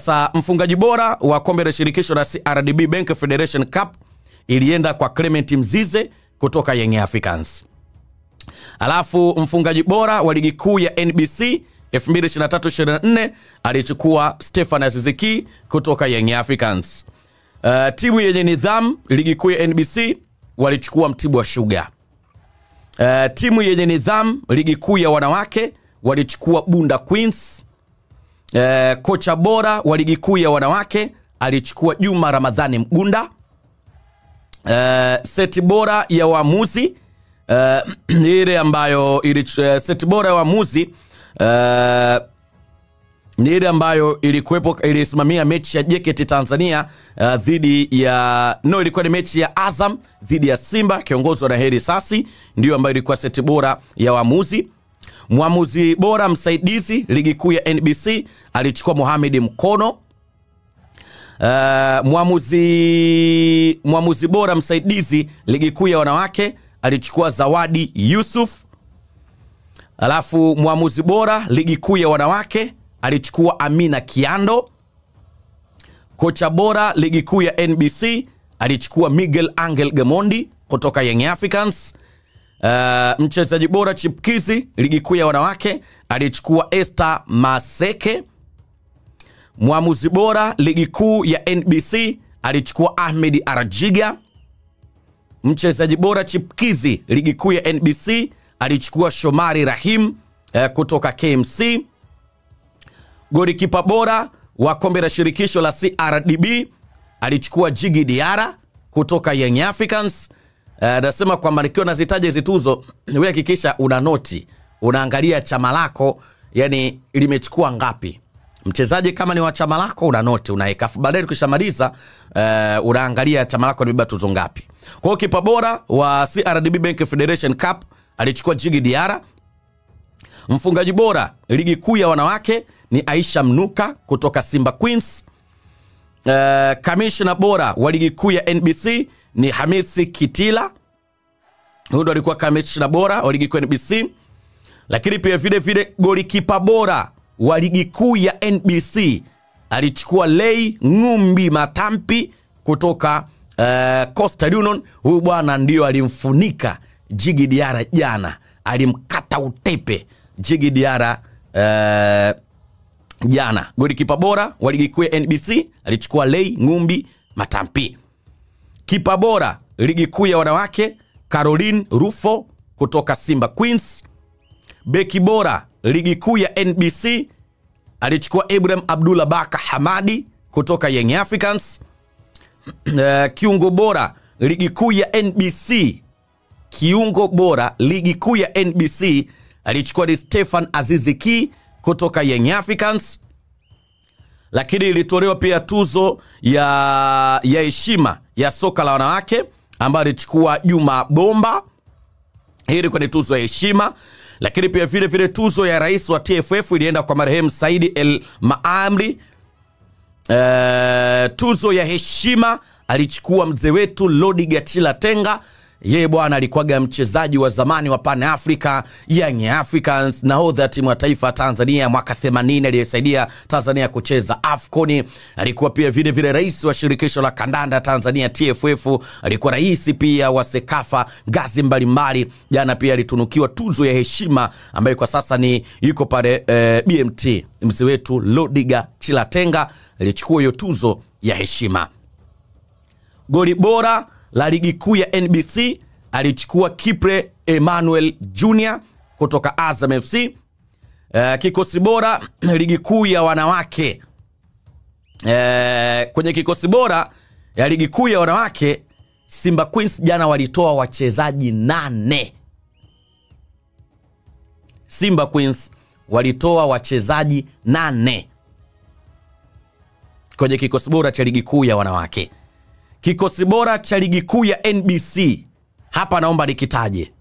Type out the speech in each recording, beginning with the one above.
Sasa mfungaji bora wa kombe la shirikisho la CRDB Bank Federation Cup ilienda kwa Clement Mzize kutoka Young Africans. Alafu mfungaji bora wa ligi kuu ya NBC 2023-24 alichukua Stefan Aziziki kutoka Young Africans. Uh, timu yenye nidhamu ligi kuu ya NBC walichukua Mtibwa Sugar. Uh, timu yenye nidhamu ligi kuu ya wanawake walichukua Bunda Queens. Uh, kocha bora wa ligi kuu ya wanawake alichukua Juma Ramadhani Mgunda. Uh, seti bora ya waamuzi uh, ile ambayo ili, uh, seti bora ya waamuzi uh, ni ile ambayo ilikuwepo ilisimamia mechi ya JKT Tanzania uh, dhidi ya no, ilikuwa ni mechi ya Azam dhidi ya Simba kiongozwa na Heri Sasi, ndiyo ambayo ilikuwa seti bora ya waamuzi. Mwamuzi bora msaidizi ligi kuu ya NBC alichukua Mohamed Mkono. Uh, mwamuzi, mwamuzi bora msaidizi ligi kuu ya wanawake alichukua Zawadi Yusuf. Alafu mwamuzi bora ligi kuu ya wanawake alichukua Amina Kiando. Kocha bora ligi kuu ya NBC alichukua Miguel Angel Gamondi kutoka Young Africans. Uh, mchezaji bora chipkizi ligi kuu ya wanawake alichukua Esther Maseke. Mwamuzi bora ligi kuu ya NBC alichukua Ahmed Arajiga. Mchezaji bora chipkizi ligi kuu ya NBC alichukua Shomari Rahim uh, kutoka KMC. Golikipa bora wa kombe la shirikisho la CRDB alichukua Jigi Diara kutoka Young Africans. Nasema uh, kwamba nikiwa nazitaja hizi tuzo, wewe hakikisha una noti, unaangalia chama lako, yani limechukua ngapi. Mchezaji kama ni wa chama lako una noti unaweka, baadaye ukishamaliza uh, unaangalia chama lako limebeba tuzo ngapi. Kwa hiyo kipa bora wa CRDB Bank Federation Cup alichukua Jigi Diara. Mfungaji bora ligi kuu ya wanawake ni Aisha Mnuka kutoka Simba Queens. Uh, kamishna bora wa ligi kuu ya NBC ni Hamisi Kitila, huyu ndo alikuwa kamishna bora wa ligi kuu ya NBC. Lakini pia vile vile golikipa bora wa ligi kuu ya NBC alichukua Lei Ngumbi Matampi kutoka uh, Coastal Union. Huyu bwana ndio alimfunika Jigi Diara jana, alimkata utepe Jigi Diara uh, jana. Golikipa bora wa ligi kuu ya NBC alichukua Lei Ngumbi Matampi. Kipa bora ligi kuu ya wanawake Caroline Rufo kutoka Simba Queens. Beki bora ligi kuu ya NBC alichukua Ibrahim Abdullah Baka Hamadi kutoka Young Africans. Uh, kiungo bora ligi kuu ya NBC, kiungo bora ligi kuu ya NBC alichukua ni Stefan Aziziki kutoka Young Africans. Lakini ilitolewa pia tuzo ya ya heshima ya soka la wanawake ambayo alichukua Juma Bomba. Hii ilikuwa ni tuzo ya heshima, lakini pia vile vile tuzo ya rais wa TFF ilienda kwa marehemu Saidi El Maamri. Uh, tuzo ya heshima alichukua mzee wetu Lodi Gachila Tenga. Yeye bwana alikuwaga mchezaji wa zamani wa Pan Africa Young Africans, nahodha timu ya taifa ya Tanzania mwaka 80 aliyesaidia Tanzania kucheza AFCON. Alikuwa pia vile vile rais wa shirikisho la kandanda Tanzania TFF, alikuwa rais pia wa Sekafa ngazi mbalimbali. Jana pia alitunukiwa tuzo ya heshima ambayo kwa sasa ni yuko pale eh, BMT. Mzee wetu Lodiga Chilatenga alichukua hiyo tuzo ya heshima. Goli bora la ligi kuu ya NBC alichukua Kipre Emmanuel Jr kutoka Azam FC. Uh, kikosi bora ligi kuu ya wanawake uh, kwenye kikosi bora ya ligi kuu ya wanawake Simba Queens jana walitoa wachezaji nane. Simba Queens walitoa wachezaji nane kwenye kikosi bora cha ligi kuu ya wanawake. Kikosi bora cha ligi kuu ya NBC hapa naomba nikitaje.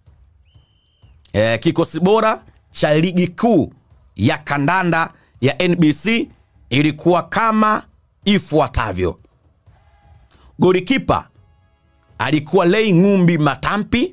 E, kikosi bora cha ligi kuu ya kandanda ya NBC ilikuwa kama ifuatavyo. Golikipa alikuwa Lei Ngumbi Matampi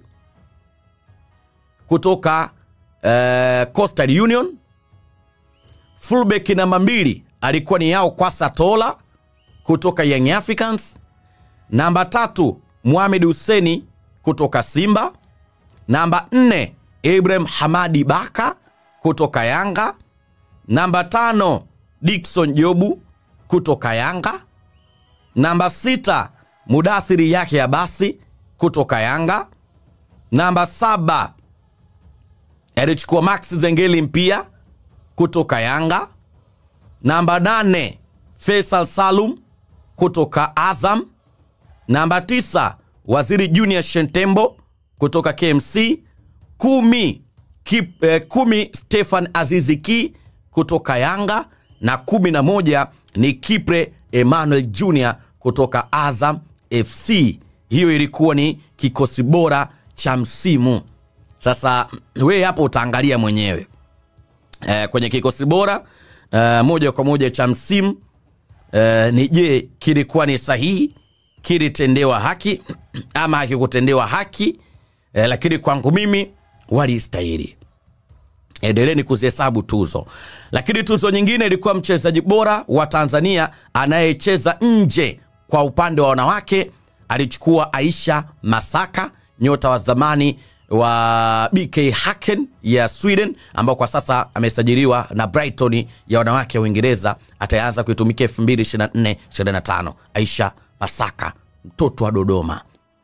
kutoka e, Coastal Union. Fullback namba mbili alikuwa ni Yao Kwasa Tola kutoka Young Africans. Namba tatu Mohamed Huseni kutoka Simba. Namba nne Ibrahim Hamadi Baka kutoka Yanga. Namba tano Dickson Jobu kutoka Yanga. Namba sita Mudathiri yake ya basi kutoka Yanga. Namba saba alichukua Max Zengeli mpia kutoka Yanga. Namba nane Faisal Salum kutoka Azam. Namba tisa Waziri Junior Shentembo kutoka KMC. Kumi, Kip, eh, kumi Stefan Aziziki kutoka Yanga na kumi na moja ni Kipre Emmanuel Junior kutoka Azam FC. Hiyo ilikuwa ni kikosi bora cha msimu. Sasa wewe hapo utaangalia mwenyewe eh, kwenye kikosi bora eh, moja kwa moja cha msimu eh, ni je, kilikuwa ni sahihi, kilitendewa haki ama hakikutendewa haki eh, lakini kwangu mimi walistahili. Endeleni kuzihesabu tuzo. Lakini tuzo nyingine ilikuwa mchezaji bora wa Tanzania anayecheza nje kwa upande wa wanawake, alichukua Aisha Masaka, nyota wa zamani wa BK Haken ya Sweden, ambao kwa sasa amesajiliwa na Brighton ya wanawake ya Uingereza. Ataanza kuitumikia 2024-25. Aisha Masaka, mtoto wa Dodoma.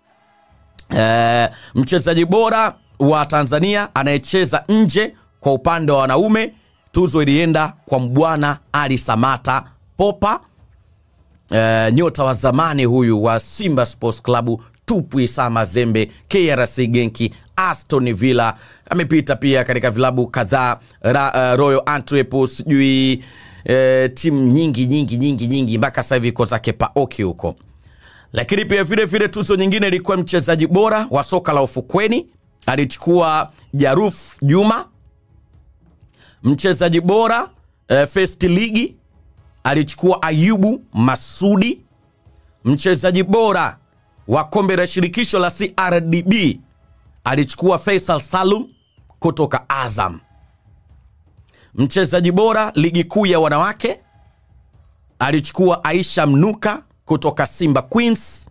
Eh, mchezaji bora wa Tanzania anayecheza nje kwa upande wa wanaume, tuzo ilienda kwa Mbwana Ali Samata Popa, eh, nyota wa zamani huyu wa Simba Sports Club, Tupwi Sama Zembe, KRC Genki, Aston Villa. Amepita pia katika vilabu kadhaa uh, Royal Antwerp, sijui eh, timu nyingi nyingi nyingi nyingi, mpaka sasa hivi iko zake Paoki huko lakini pia vile vile tuzo nyingine ilikuwa mchezaji bora wa soka la ufukweni alichukua Jaruf Juma. Mchezaji bora eh, First League alichukua Ayubu Masudi. Mchezaji bora wa kombe la shirikisho la CRDB alichukua Faisal Salum kutoka Azam. Mchezaji bora ligi kuu ya wanawake alichukua Aisha Mnuka kutoka Simba Queens,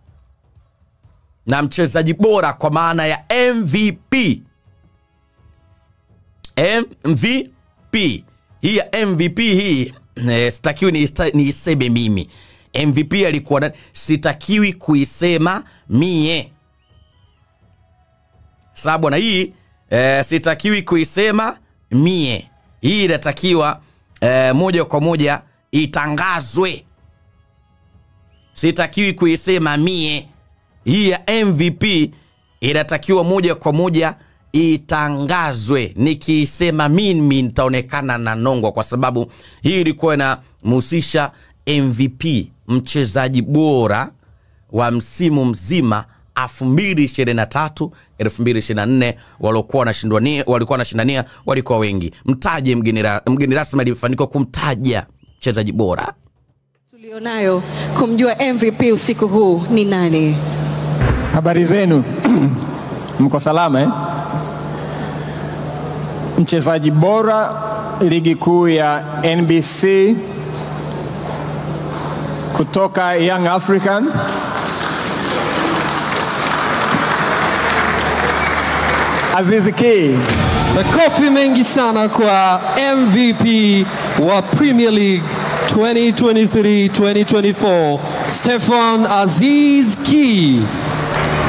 na mchezaji bora kwa maana ya MVP MVP hii ya MVP hii eh, sitakiwi niista- niiseme mimi. MVP alikuwa na, sitakiwi kuisema mie sawa bwana, hii eh, sitakiwi kuisema mie, hii inatakiwa eh, moja kwa moja itangazwe sitakiwi kuisema mie. Hii ya MVP inatakiwa moja kwa moja itangazwe. Nikiisema mimi nitaonekana na nongwa, kwa sababu hii ilikuwa inamhusisha MVP, mchezaji bora wa msimu mzima 2023 2024, waliokuwa wanashindania walikuwa wanashindania walikuwa wengi. Mtaje mgeni ra- mgeni rasmi alifanikiwa kumtaja mchezaji bora tulionayo kumjua MVP usiku huu ni nani? Habari zenu, mko salama eh? Mchezaji bora ligi kuu ya NBC kutoka Young Africans Aziz Ki. Makofi mengi sana kwa MVP wa Premier League 2023-2024 Stefan Aziz Ki.